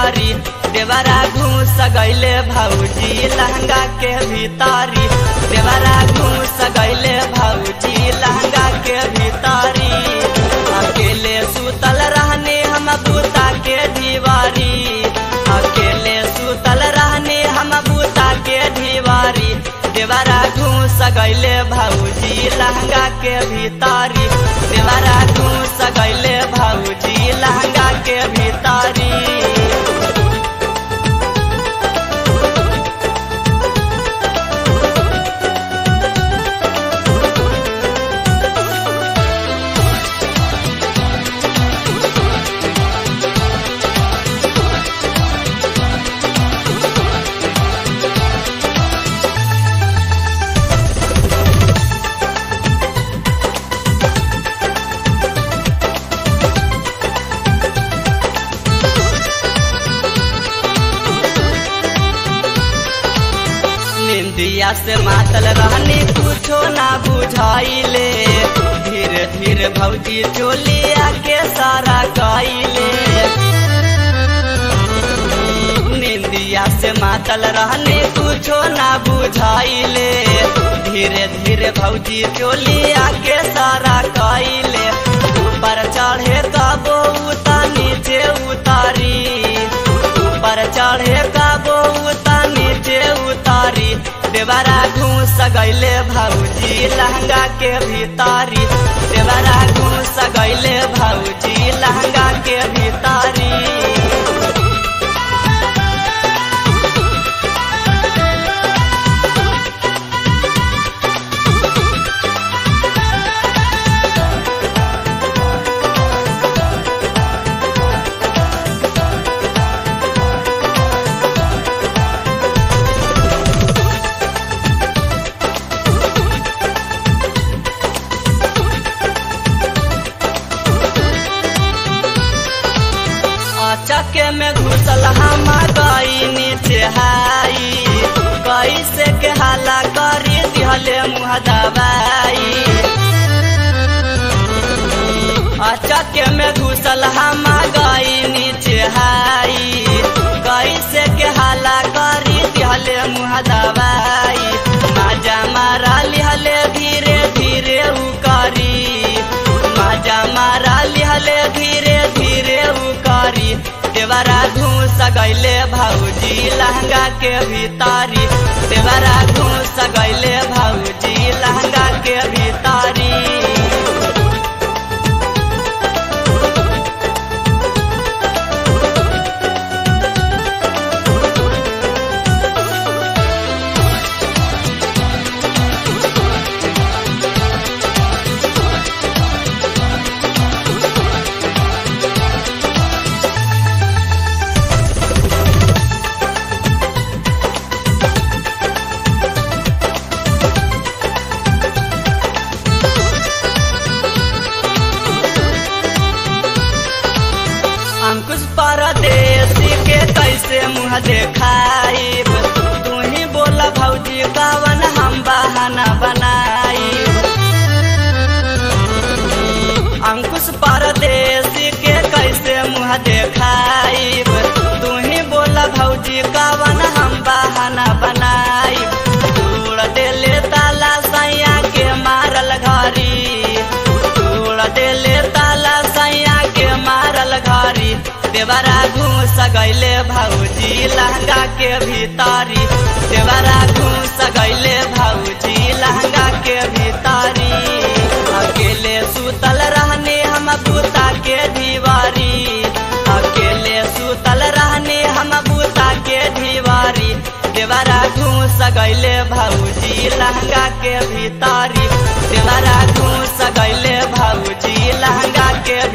भीतारी देवरा घूस गैले भौजी लहंगा के भीतारी देवरा घूस गैले भौजी लहंगा के भीतारी अकेले सुतल रहने हम बूता के दीवारी अकेले सुतल रहने हम बूता के दीवारी देवरा घूस गैले भौजी लहंगा के भीतारी देवरा घूस गैले भौजी लहंगा के भीतारी निंदिया से मातल रहनी कुछो ना बुझाइले धीरे धीरे भौजी चोलिया के सारा कइले निंदिया से मातल रहनी कुछो ना बुझाइले धीरे धीरे भौजी चोलिया के सारा कइले ऊपर चढ़े कबो उता नीचे उतारी ऊपर चढ़े कबो उता नीचे उतारी देवरा घूस गैले भौजी लहंगा के भीतारी देवरा घूस गैले भौजी लहंगा के भीतारी चके में घुसल हम गई नीचे हाई कैसे के हाला करी दिहले मुँह दबाई चके में घुसल हम गई नीचे हाई कैसे के हाला करी दिहले मुँह दबाई माजा मारा लिहले धीरे धीरे उकारी माजा मारा लिहले धीरे धीरे उकारी देवरा घूस गैले भौजी लहंगा के भीतारी देवरा घूस गैले भौजी लहंगा के भीतारी अंकुश परदेसी के कैसे मुँह देखाइब तू ही बोला भौजी कवन हम बहाना बनाई अंकुश परदेसी के कैसे मुँह देखाइब तू ही बोला भौजी कवन हम बहाना बनाई तोड़ देले ताला सैया के मारल घरी तोड़ देले ताला सैया के मारल घरी देवरा घूस गैले भौजी लहंगा के भीतारी देवरा घूस गैले भौजी लहंगा के भीतारी अकेले सुतल रहने हम बूता के दीवारी अकेले सुतल रहने हम बूता के दीवारी देवरा घूस गैले भौजी लहंगा के भीतारी देवरा घूस गैले भौजी लहंगा के